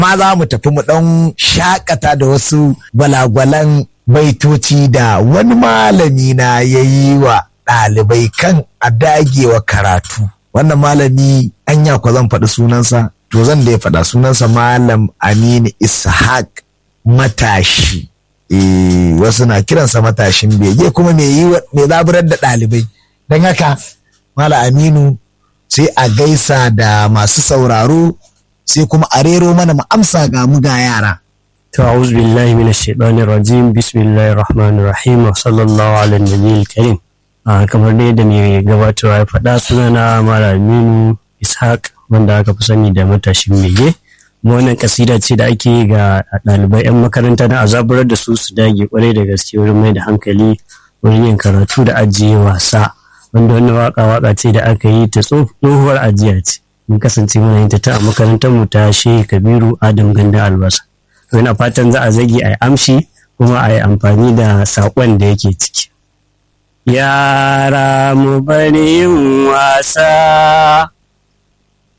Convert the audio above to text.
ma za mu tafi mu ɗan shakata da wasu gwalagwalan baitoci da wani malami na ya yi wa ɗalibai kan a dagewa karatu wannan malami anya ko zan faɗi sunansa to zan da ya faɗa sunansa malam aminu ishaq matashi eh wasu na kiransa matashin bege kuma mai yi mai zaburar da ɗalibai don haka malam aminu sai a gaisa da masu sauraro sai kuma a rero mana mu amsa ga mu ga yara To a'udhu billahi minash shaitanir rajim bismillahir rahmanir rahim wa sallallahu ala nabiyil karim a kamar dai da mai gabatarwa ya faɗa sunana Malaminu Ishaq wanda aka fi sani da matashin mege kuma wannan kasida ce da ake yi ga ɗalibai 'yan makaranta na azaburar da su su dage kwarai da gaske wurin mai da hankali wurin yin karatu da ajiye wasa wanda wannan waka waka ce da aka yi ta tsohuwar ajiya ce mun kasance muna yin ta ta a makarantar mu ta Shehu Kabiru Adam Ganda Albasa to ina fatan za a zage a yi amshi kuma a yi amfani da saƙon da yake ciki yara mu bari yin wasa